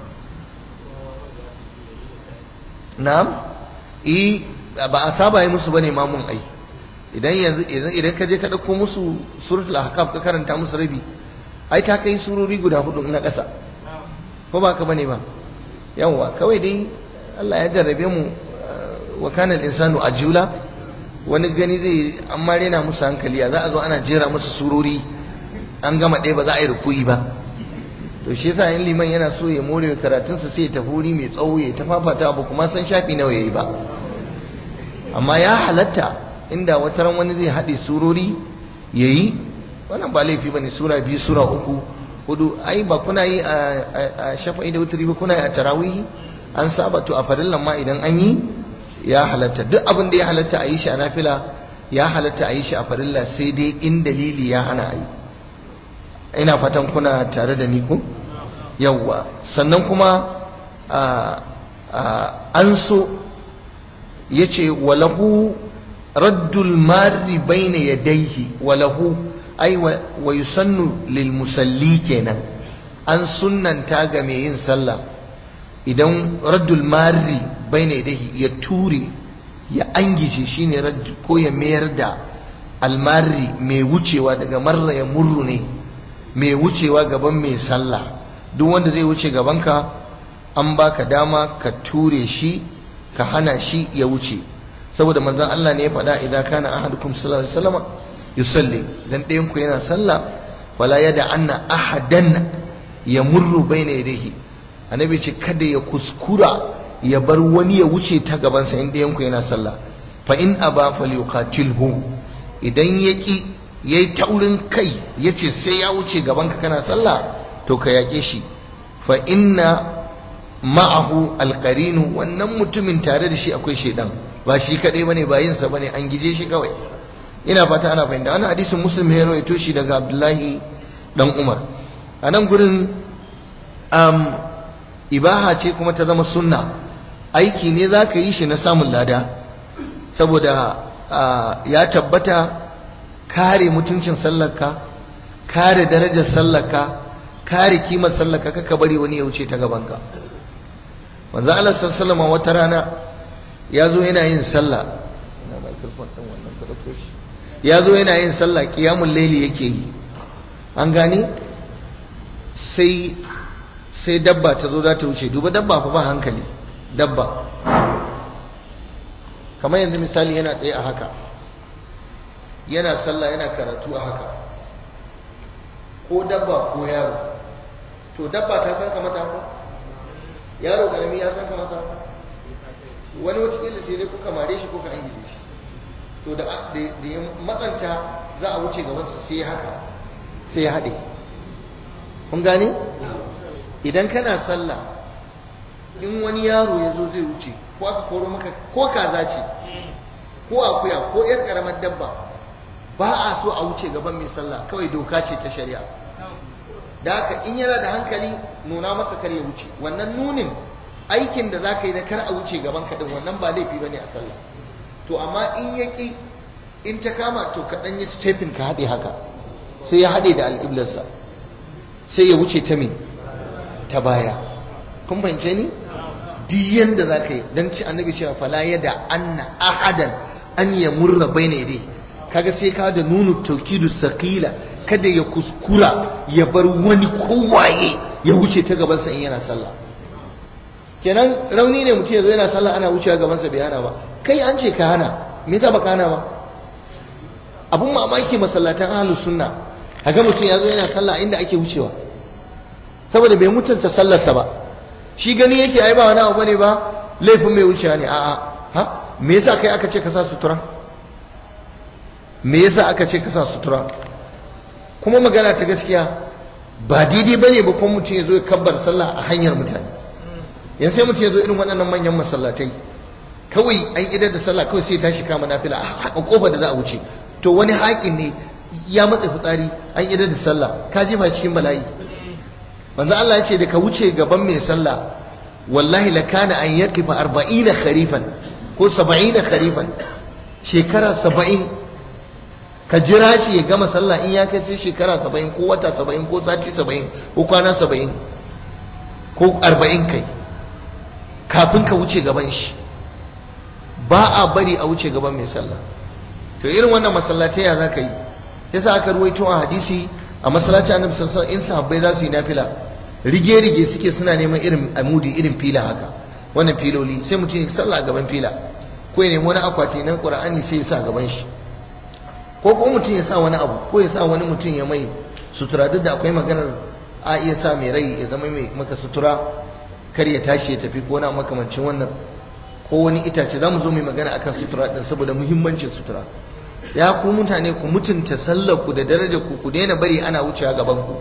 na'am eh ba a saba yi musu bane mamun ai idan yanzu idan ka je ka dauko musu suratul ahqaf ka karanta musu rabi ai ta kai surori guda hudu na ƙasa ko ba ka bane ba yawwa kawai dai Allah ya jarrabe mu wa kana al-insanu ajula wani gani zai amma rena musu hankali za a zo ana jera musu surori an gama ɗaya ba za a yi rukuyi ba to shi yasa in liman yana so ya more karatunsa sai ya tafi wuri mai tsawo ya tafafata ba kuma san shafi nawa yayi ba amma ya halatta inda wata ran wani zai haɗe surori yayi wannan ba laifi bane sura biyu sura uku hudu ai ba kuna yi a shafa'i da wuturi ba kuna yi a tarawih an saba to a farillan ma idan an yi ya halatta duk abin da ya halatta a yi shi a nafila ya halatta a yi shi a farilla sai dai in dalili ya hana a yi ina fatan kuna tare da ni ko yawwa sannan kuma an so ya ce walahu raddul mari baina yadaihi walahu ai wa yusannu lil musalli kenan an sunnanta ga mai yin sallah idan raddul mari baina yadaihi ya ture ya angije shine radd ko ya mayar da almari mai wucewa daga marra ya murru ne mai wucewa gaban mai sallah duk wanda zai wuce gabanka an baka dama ka ture shi ka hana shi ya wuce saboda manzon Allah ne ya faɗa idan kana ahadukum sallallahu alaihi wasallam yusalli dan ɗayan ku yana sallah wala yada anna ahadan yamurru baina yadayhi annabi ce kada ya kuskura ya bar wani ya wuce ta gaban sa in ɗayan ku yana sallah fa in aba falyuqatilhu idan yaki yayi taurin kai yace sai ya wuce gaban ka kana sallah to ka yake shi fa inna ma'ahu alqarinu wannan mutumin tare da shi akwai shedan ba shi kadai bane ba yin sa bane an gije shi kawai ina fata ana fahimta wannan hadisin muslim ne rawaito shi daga abdullahi dan umar a nan gurin um, ibaha ce kuma ta zama sunna aiki ne za ka yi shi na samun lada saboda uh, ya tabbata kare mutuncin sallarka kare darajar sallarka kare kimar sallarka kaka bari wani ya wuce ta gabanka manzo Allah sallallahu wata rana ya zo yana yin sallah ina microphone din wannan ka dauko shi ya zo yana yin sallah qiyamul layli yake yi an gane sai sai dabba ta zo za ta wuce duba dabba fa ba hankali dabba kamar yanzu misali yana tsaye a haka yana sallah yana karatu a haka ko dabba ko yaro to dabba ta san ka mata haka yaro karami ya san ka masa haka wani watakila sai dai kuka mare shi kuka angije shi to da ya matsanta za a wuce gabansa sai ya haka sai ya haɗe kun gane idan kana sallah in wani yaro ya zo zai wuce ko aka koro maka ko kaza ce ko akuya ko yar karamar dabba ba a so a wuce gaban mai sallah kawai doka ce ta shari'a da haka in yana da hankali nuna masa kar ya wuce wannan nunin aikin da za ka yi na kar a wuce gaban kaɗin wannan ba laifi ba ne a sallah to amma in ya ƙi in ta kama to ka ɗan yi stepin ka haɗe haka sai ya haɗe da alƙiblarsa sai ya wuce ta me ta baya kun fahimce ni duk yanda za ka yi don ci annabi cewa fala yada anna ahadan an ya murra bai ne dai kaga sai ka da nunu taukidu sakila kada ya kuskura ya bar wani kowaye ya wuce ta gabansa in yana sallah kenan rauni ne mutum ya zo yana sallah ana wucewa gabansa bai hana ba kai an ce ka hana me yasa baka hana ba abun mamaki masallatan ahlus sunna kaga mutum ya zo yana sallah inda ake wucewa saboda bai mutunta sallarsa ba shi gani yake ai ba wani abu bane ba laifin mai wucewa ne a'a ha me yasa kai aka ce ka sa sutura me yasa aka ce ka sa sutura kuma magana ta gaskiya ba daidai bane ba kuma mutum ya zo ya kabbar sallah a hanyar mutane yanzu sai mutum ya zo irin waɗannan manyan masallatai kawai an idar da sallah kawai sai tashi kama nafila a kofar da za a wuce to wani haƙin ne ya matsa fitsari an idar da sallah ka jefa cikin bala'i manzo Allah ya ce da ka wuce gaban mai sallah wallahi la kana an yaqifa 40 kharifan ko 70 kharifan shekara 70 ka jira shi ya gama sallah in ya kai sai shekara 70 ko wata 70 ko sati 70 ko kwana 70 ko 40 kai kafin ka wuce gaban shi ba a bari a wuce gaban mai sallah to irin wannan masallatai ya za ka yi yasa aka ruwaito a hadisi a masallaci annabi sallallahu alaihi wasallam in sahabbai za su yi nafila rige rige suke suna neman irin amudi irin fila haka wannan filoli sai mutum ya sallah gaban fila ko ya nemi wani akwati na qur'ani sai ya sa gaban shi ko kuma mutum ya sa wani abu ko ya sa wani mutum ya mai sutura duk da akwai maganar a iya sa mai rai ya zama mai maka sutura kar ya tashi ya tafi ko na makamancin wannan ko wani itace za mu zo mai magana akan sutura din saboda muhimmancin sutura ya ku mutane ku mutunta sallar ku da darajar ku ku daina bari ana wucewa gaban ku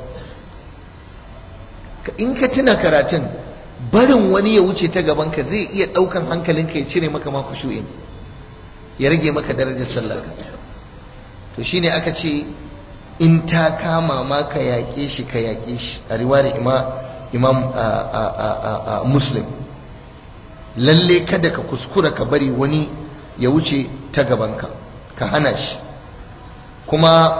in ka tuna karatun barin wani ya wuce ta gaban ka zai iya daukan hankalinka ya cire maka ma khushu'in ya rage maka darajar sallar ka to shine aka ce in ta kama ma ka yaƙe shi ka yaƙe shi a riwayar imam imam muslim lalle kada ka kuskura ka bari wani ya wuce ta gabanka ka hana shi kuma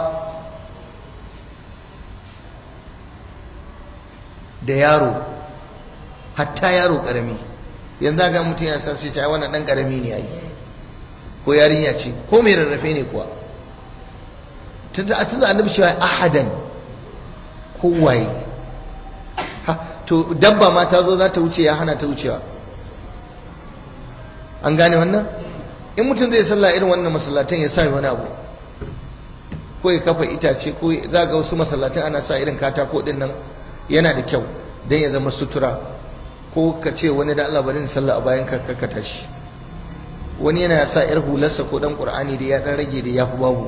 da yaro hatta yaro karami yanzu ga mutum ya san sai ta wannan dan karami ne yayi ko yarinya ce ko mai rarrafe ne kuwa tunda tunda annabi cewa ahadan ko waye ha to dabba ma ta zo za ta wuce ya hana ta wucewa an gane wannan in mutum zai sallah irin wannan masallatan ya sa wani abu ko ya kafa itace ko za ga wasu masallatan ana sa irin katako din nan yana da kyau don ya zama sutura ko ka ce wani da Allah bari sallah a bayan ka ka tashi wani yana sa yar hularsa ko dan qur'ani da ya dan rage da ya fi babu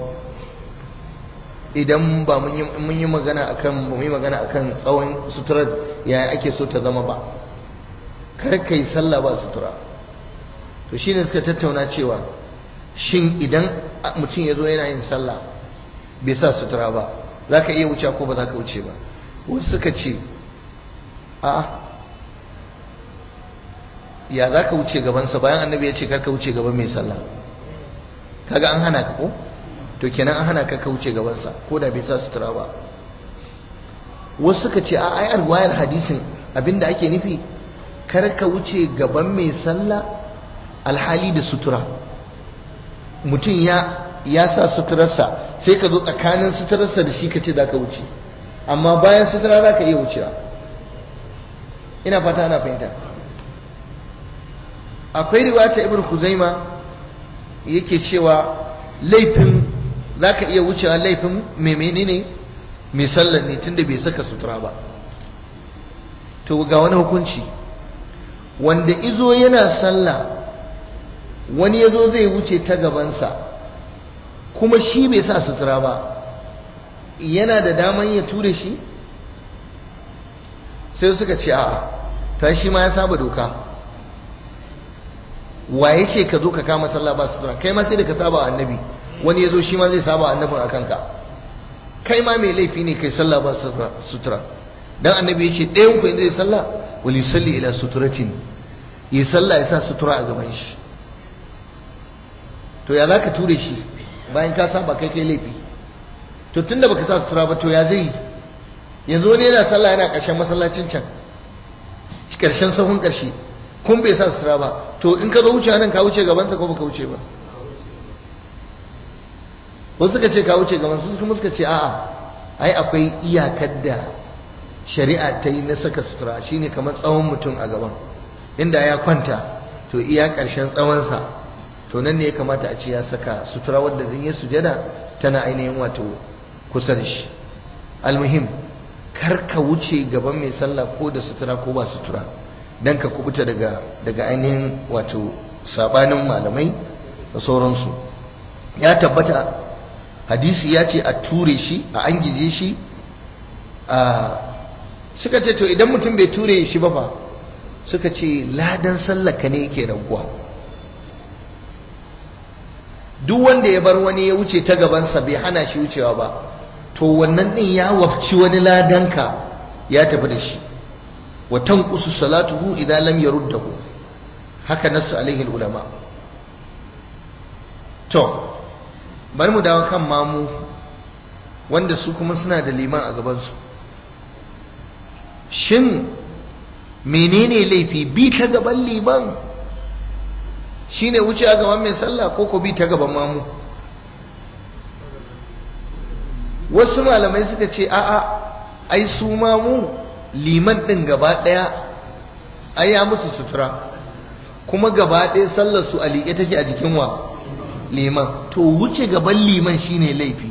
idan ba mun yi magana akan mun yi magana akan tsawon suturar yaya ake so ta zama ba kar kai sallah ba sutura to shine suka tattauna cewa shin idan mutum ya zo yana yin sallah bai sa sutura ba za ka iya wuce ko ba za ka wuce ba wasu suka ce a ya za ka wuce gabansa bayan annabi ya ce kar ka wuce gaban mai sallah kaga an hana ka ko to kenan an hana ka ka wuce gabansa ko da bai sa sutura ba wasu suka ce a ai alwayar hadisin abinda ake nufi kar ka wuce gaban mai sallah alhali da sutura mutum ya ya sa suturarsa sai ka zo tsakanin suturarsa da shi ka ce za ka wuce amma bayan sutura za ka iya wucewa ina fata ana fahimta akwai riwata ibn Khuzaima yake cewa laifin za ka iya wucewa laifin mai menene mai sallar ne tunda bai saka sutura ba to ga wani hukunci wanda izo yana sallah wani ya zo zai wuce ta gabansa kuma shi bai sa sutura ba yana da daman ya ture shi sai suka ce a ta shi ma ya saba doka waye ce ka zo ka kama sallah ba sutura kai ma sai da ka saba annabi wani ya zo shi ma zai saba annabin a kanka kai ma mai laifi ne kai sallah ba sutura dan annabi ya ce ɗayan ku zai sallah wali salli ila suturatin yi sallah ya sa sutura a gaban shi to ya za ka ture shi bayan ka saba kai kai laifi to tunda baka sa sutura ba to ya zai yanzu wani yana sallah yana ƙarshen masallacin can ƙarshen sahun ƙarshe kun bai sa sutura ba to in ka zo wuce nan ka wuce gabansa ko baka wuce ba wasu suka ce ka wuce gaban su kuma suka ce a'a ai akwai iyakar da shari'a ta yi na saka sutura shine kamar tsawon mutum a gaban inda ya kwanta to iya ƙarshen tsawonsa to nan ne ya kamata a ce ya saka sutura wadda zan yi sujada tana ainihin wato kusa da shi almuhim kar ka wuce gaban mai sallah ko da sutura ko ba sutura dan ka kubuta daga daga ainihin wato sabanin malamai da sauransu ya tabbata hadisi ya ce a ture shi a an gije shi a suka ce to idan mutum bai ture shi ba fa suka ce ladan sallaka ne yake raguwa duk wanda ya bar wani ya wuce ta gabansa bai hana shi wucewa ba to wannan din ya wafci wani ladanka ya tafi da shi wa tanqusu salatuhu idan lam yaruddahu haka nasu alaihi ulama to bari mu dawo kan mamu wanda su kuma suna da liman a gabansu shin menene laifi bi ta gaban liman shine wuce a gaban mai sallah ko ko bi ta gaban mamu wasu malamai suka ce a'a ai su mamu liman din gaba daya ai ya musu sutura kuma gaba daya sallar su a liƙe take a jikin wa liman to wuce gaban liman shine laifi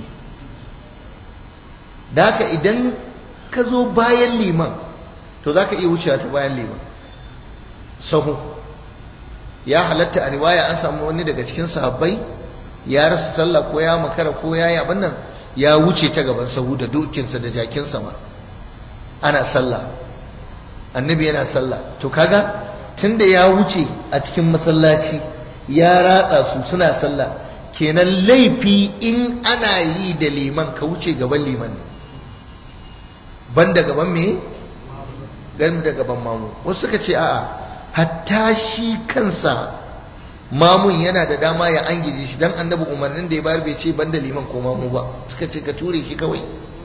da haka idan ka zo bayan liman to za ka iya wucewa ta bayan liman sahu ya halatta a riwaya an samu wani daga cikin sahabbai ya rasa sallah ko ya makara ko ya yi abin nan ya wuce ta gaban sahu da dokinsa da jakinsa ma ana sallah annabi yana sallah to kaga tunda ya wuce a cikin masallaci ya ratsa su suna sallah kenan laifi in ana yi da liman ka wuce gaban liman ne ban da gaban me gan da gaban mamu wasu suka ce a'a hatta shi kansa mamun yana da dama ya angije shi dan annabi umarnin da ya bayar bai ce banda liman ko mamu ba suka ce ka ture shi kawai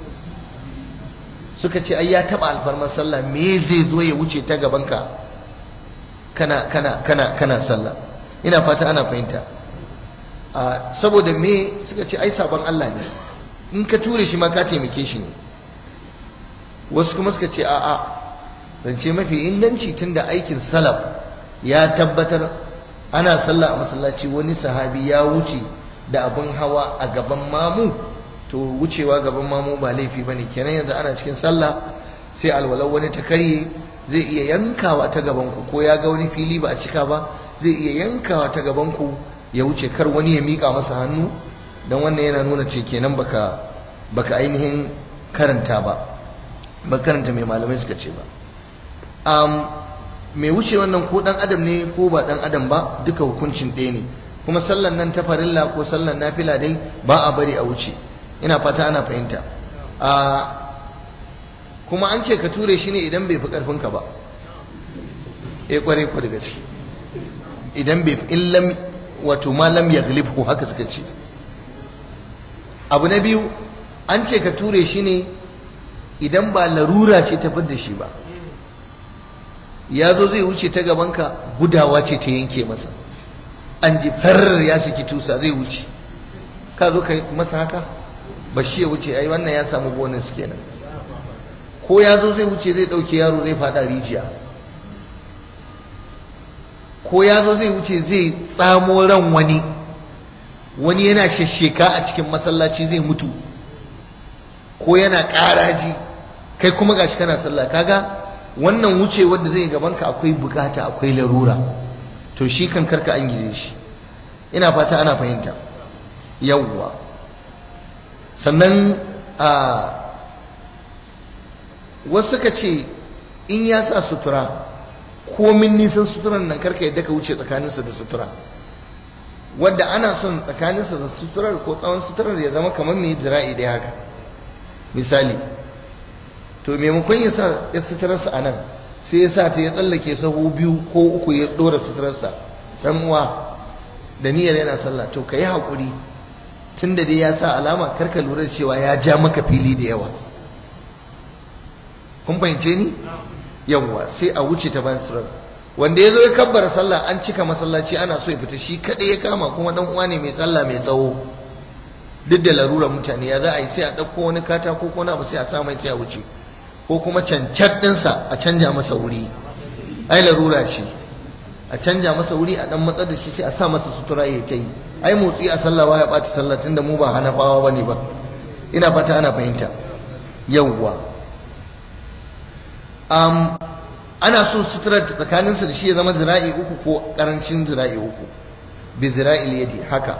suka ce ai ya taba alfarmar sallah me zai zo ya wuce ta gaban ka kana kana kana kana sallah ina fata ana fahimta a saboda me suka ce ai sabon Allah ne in ka ture shi ma ka taimake shi ne wasu kuma suka ce a'a zance mafi inganci tunda aikin salaf ya tabbatar ana sallah a masallaci wani sahabi ya wuce da abin hawa a gaban mamu to wucewa gaban mamu ba laifi bane kenan yanzu ana cikin sallah sai alwalau wani ta karye zai iya yankawa ta gaban ku ko ya ga wani fili ba a cika ba zai iya yankawa ta gaban ku ya wuce kar wani ya mika masa hannu dan wannan yana nuna ce kenan baka baka ainihin karanta ba ba karanta mai malamai suka ce ba mai wuce wannan ko dan adam ne ko ba dan adam ba duka hukuncin ɗaya ne kuma sallan nan ta farilla ko sallan nafila dai ba a bari a wuce ina fata ana fahimta kuma an ce ka ture shi ne idan bai fi karfinka ba eh kware ku daga ciki idan bai fi illam wato ma lam yaglibhu haka suka ce abu na biyu an ce ka ture shi ne idan ba larura ce ta da shi ba ya zo zai wuce ta gabanka gudawa ce ta yanke masa an ji farar ya saki tusa zai wuce ka zo ka masa haka ba shi ya wuce ai wannan ya samu bonus kenan ko ya zo zai wuce zai dauke yaro zai fada rijiya ko ya zo zai wuce zai tsamo ran wani wani yana shasheka a cikin masallaci zai mutu ko yana ƙaraji kai kuma gashi kana sallah kaga wannan wuce wanda zai gaban ka akwai bukata akwai larura to shi kan karka an gize shi ina fata ana fahimta yawwa sannan a wasu ka ce in ya sa sutura komin nisan suturan nan karka yadda ka wuce tsakaninsa da sutura wadda ana son tsakaninsa da suturar ko tsawon suturar ya zama kamar mai jira'i dai haka misali to maimakon ya sa ya suturarsa a nan sai ya sa ta ya tsallake sahu biyu ko uku ya ɗora suturarsa ɗan uwa da niyyar yana sallah to ka yi haƙuri tun da dai ya sa alama karka lura da cewa ya ja maka fili da yawa kun fahimce ni yawwa sai a wuce ta bayan surar wanda ya zo ya kabbara sallah an cika masallaci ana so ya fita shi kaɗai ya kama kuma ɗan uwa ne mai sallah mai tsawo duk da larurar mutane ya za a yi sai a ɗauko wani katako ko na ba sai a sa mai sai a wuce ko kuma cancan ɗinsa a canja masa wuri ai larura ce a canja masa wuri a ɗan matsar da shi sai a sa masa sutura ya ta yi ai motsi a sallah ba ya ɓata sallah tun da mu ba hanafawa ba ne ba ina fata ana fahimta yawwa um, ana so suturar tsakaninsa da shi ya zama zira'i uku ko ƙarancin zira'i uku bi zira'il yadi haka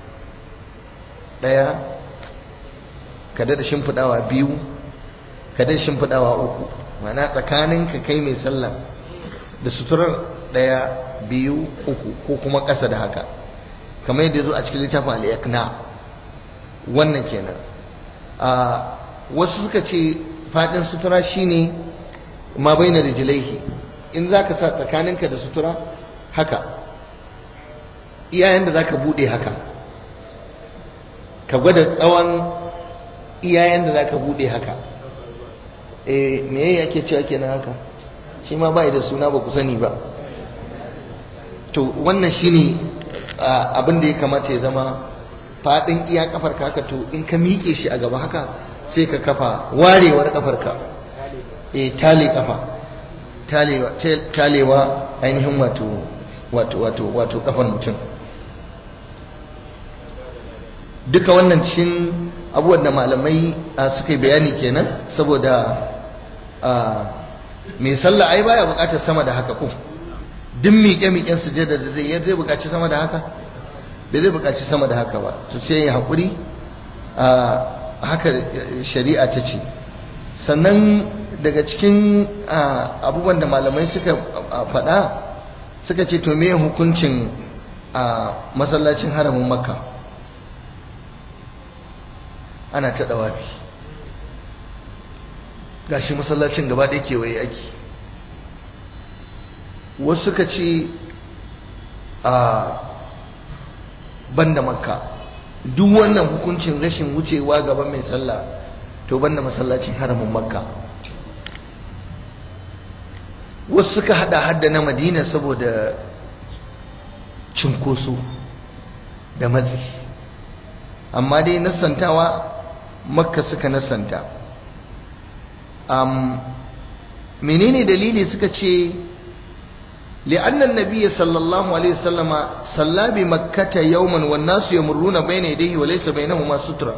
ɗaya ka da shimfiɗawa biyu ka da shimfiɗawa uku mana tsakanin ka kai mai sallah da suturar ɗaya biyu uku ko kuma ƙasa da haka kamar yadda zo a cikin littafin al'ikna wannan kenan a wasu suka ce faɗin sutura shine ma bai na rijilaihi in za ka sa tsakaninka da sutura haka iyayen da za ka buɗe haka ka gwada tsawon iyayen da za ka buɗe haka e me yake cewa kenan haka shi ma ba da suna ba ku sani ba to wannan shine abin da ya kamata ya zama faɗin iya kafar ka haka to in ka miƙe shi a gaba haka sai ka kafa warewar kafar ka e tale kafa talewa talewa ainihin wato wato wato wato kafar mutum duka wannan cikin abubuwan da malamai suka yi bayani kenan saboda mai sallah ai baya bukatar sama da haka ko duk miƙe-miƙen sujada da zai zai bukaci sama da haka bai zai bukaci sama da haka ba to sai ya haƙuri haka shari'a ta ce sannan daga cikin abubuwan da malamai suka faɗa suka ce to me hukuncin masallacin haramin makka ana ta dawafi gashi masallacin gaba ɗaya kewaye ake wasu suka ce a banda makka duk wannan hukuncin rashin wucewa gaban mai sallah to banda masallacin haramin makka wasu suka hada hadda na madina saboda cinkoso da matsi amma dai nasantawa makka suka nasanta um, menene dalili suka ce لأن النبي صلى الله عليه وسلم صلى بمكة يوما والناس يمرون بين يديه وليس بينهما سترة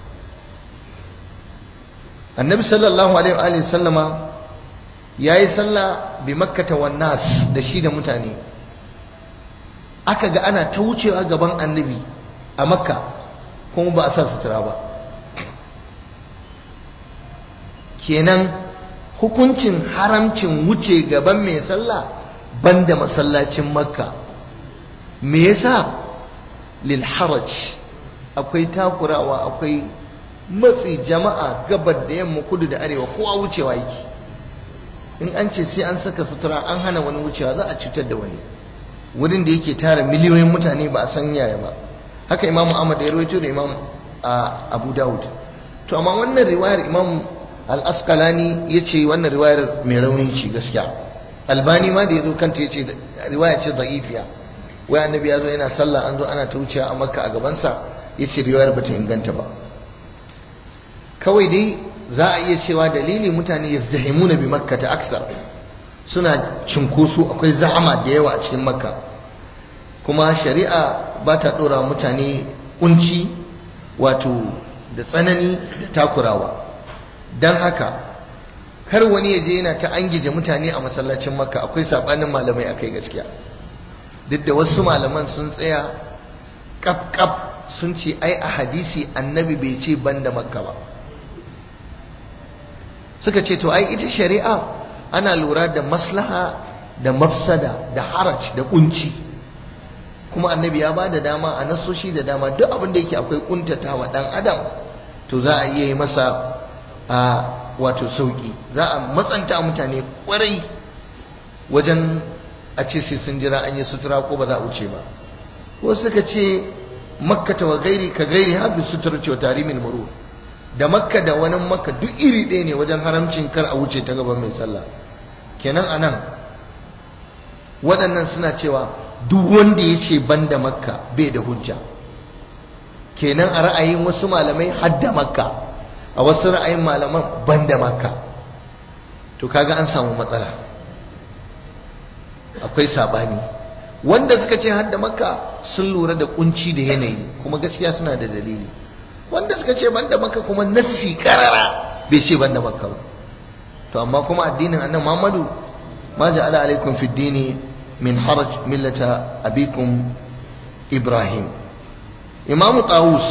النبي صلى الله عليه وآله وسلم yayi sallah bi makkata wan nas da shi da mutane aka ga ana ta wucewa gaban annabi a makka kuma ba a sa sutura ba kenan hukuncin haramcin wuce gaban mai sallah banda masallacin makka me yasa lil haraj akwai takurawa akwai matsi jama'a gabar da yamma kudu da arewa kowa wucewa yake in an ce sai an saka sutura an hana wani wucewa za a cutar da wani wurin da yake tara miliyoyin mutane ba a san yaya ba haka imam ahmad ya rawaito da imam abu dawud to amma wannan riwayar imam al-asqalani yace wannan riwayar mai rauni ce gaskiya albani ma da yazo kanta yace riwaya ce da'ifiya wai annabi yazo yana sallah an zo ana ta wucewa a makka a gaban sa yace riwayar bata inganta ba kawai dai za a iya cewa dalili mutane yazdahimuna bi makka ta aksar suna cinkoso akwai za'ama da yawa a cikin makka kuma shari'a ba ta dora mutane kunci wato da tsanani da takurawa don haka kar wani ya je yana ta angije mutane a masallacin makka akwai sabanin malamai akai gaskiya duk da wasu malaman sun tsaya kaf kaf sun ce ai a hadisi annabi bai ce banda makka ba suka ce to ai ita shari'a ana lura da maslaha da mafsada da haraj da kunci kuma annabi ya ba da dama a nasoshi da dama duk abin da yake akwai kuntatawa dan adam to za a iya yi masa a wato sauki za a matsanta mutane kwarai wajen a ce sai sun jira an yi sutura ko ba za a wuce ba wasu suka ce makkata wa gairi ka gairi hafi sutura ce wa tarimin muru da makka da wani makka duk iri ɗaya ne wajen haramcin kar a wuce ta gaban mai sallah kenan a nan waɗannan suna cewa duk wanda ya ce ban da makka bai da hujja kenan a ra'ayin wasu malamai hadda makka a wasu ra'ayin malaman ban da makka to kaga an samu matsala akwai sabani wanda suka ce hadda makka sun lura da kunci da yanayi kuma gaskiya suna da dalili wanda suka ce ban da makka kuma nassi karara bai ce ban da makka ba to amma kuma addinin annabi Muhammadu ma ja'ala alaikum fid dini min haraj millata abikum Ibrahim Imam Tawus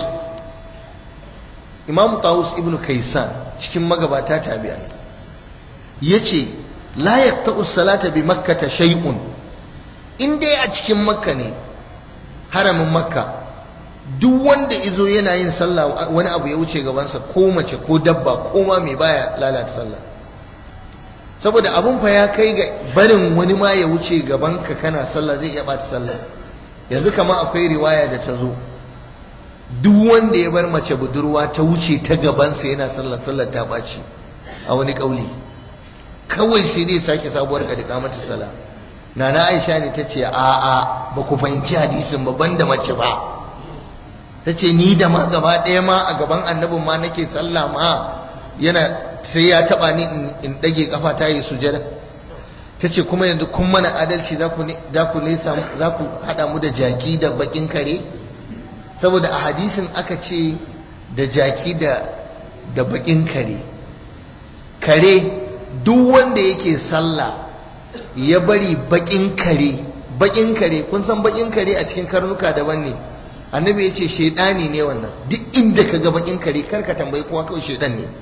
Imam Tawus ibn Kaysan cikin magabata tabi'ai yace la yaqta'u salata bi makkah shay'un in dai a cikin makka ne haramin makka duk wanda izo yana yin sallah wani abu ya wuce gabansa ko mace ko dabba ko ma mai baya lalata sallah saboda abun fa ya kai ga barin wani ma ya wuce gaban ka kana sallah zai iya bata sallah yanzu kama akwai riwaya da ta zo duk wanda ya bar mace budurwa ta wuce ta gabansa yana sallah sallah ta baci a wani kauli kawai sai dai sake sabuwar kadika mata sallah nana Aisha ne ta ce a a ba ku fahimci hadisin ba banda mace ba ta ce ni da ma gaba ɗaya ma a gaban annabin ma nake sallah ma yana sai ya taba ni in dage kafa ta yi sujada tace kuma yanzu kun mana adalci za ku za ku nesa za ku hada mu da jaki da bakin kare saboda a hadisin aka ce da jaki da da bakin kare kare duk wanda yake sallah ya bari bakin kare bakin kare kun san bakin kare a cikin karnuka daban ne annabi ya ce shaidani ne wannan duk inda ka ga bakin kare kar ka tambayi kowa kawai shaidan ne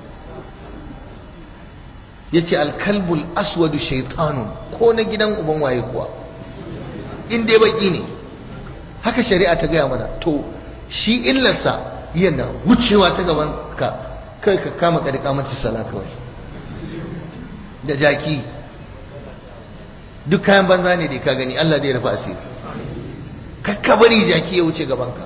ya ce alkalbul aswadu shaitanun ko na gidan uban waye kuwa in dai baki ne haka shari'a ta gaya mana to shi illarsa yana wucewa ta gaban ka kai ka kama ka da kamata sala kawai da jaki duk kayan banza ne da ka gani Allah zai rufa asiri kakka bari jaki ya wuce gabanka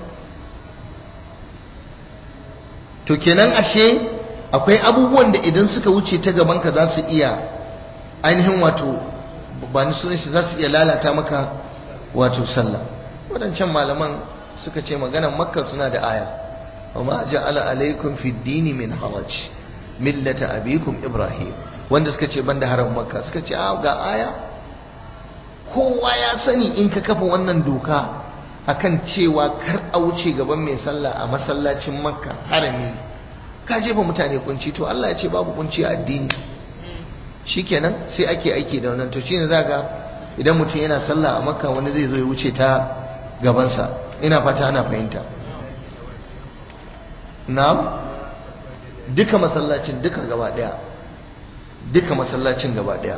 to kenan ashe akwai abubuwan da idan suka wuce ta gabanka za su iya ainihin wato ba ni sunan shi za su iya lalata maka wato sallah wadancan malaman suka ce maganan makka suna da aya وما جعل عليكم في الدين من حرج ملة أبيكم إبراهيم wanda suka ce banda haram makka suka ce a ga aya kowa ya sani in ka kafa wannan doka akan cewa kar a wuce gaban mai sallah a masallacin makka harami ka jefa mutane kunci to Allah ya ce babu kunci a addini shikenan sai ake aiki da wannan to shine zaka idan mutum yana sallah a makka wani zai zo ya wuce ta gabansa ina fata ana fahimta na'am duka masallacin duka gaba daya duka masallacin gaba daya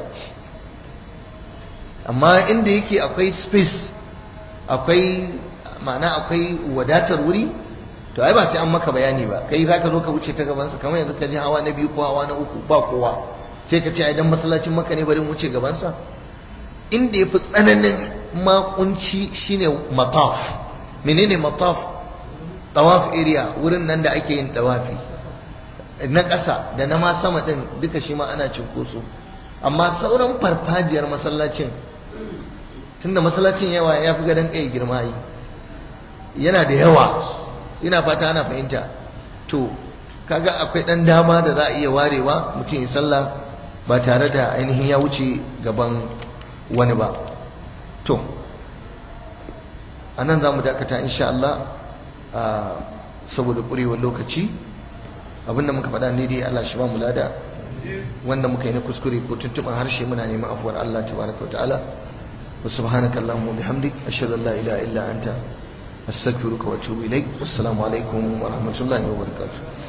amma inda yake akwai space akwai ma'ana akwai wadatar wuri to ai ba sai an maka bayani ba kai zaka zo ka wuce ta gaban sa kamar yanzu ka je hawa na biyu ko hawa na uku ba kowa sai ka ce ai dan masallacin maka ne bari mu wuce gaban sa inda yafi tsananin makunci shine mataf menene mataf tawaf area wurin nan da ake yin tawafi na ƙasa da na ma sama ɗin duka shi ma ana cinkoso amma sauran farfajiyar masallacin tunda masallacin yawa ya fi gadon kai girma yi yana da yawa ina fata ana fahimta to kaga akwai ɗan dama da za a iya warewa mutum ya sallah ba tare da ainihin ya wuce gaban wani ba to a nan za mu dakata insha Allah saboda ƙurewar lokaci abinda muka faɗa ne dai Allah shi ba mu lada wanda muka yi na kuskure ko tuntuɓin harshe muna neman afuwar Allah tabaraka wa ta'ala wa subhanaka allahumma bihamdik ashhadu an la ilaha illa anta astaghfiruka wa atubu ilaik wassalamu alaikum wa rahmatullahi wa barakatuh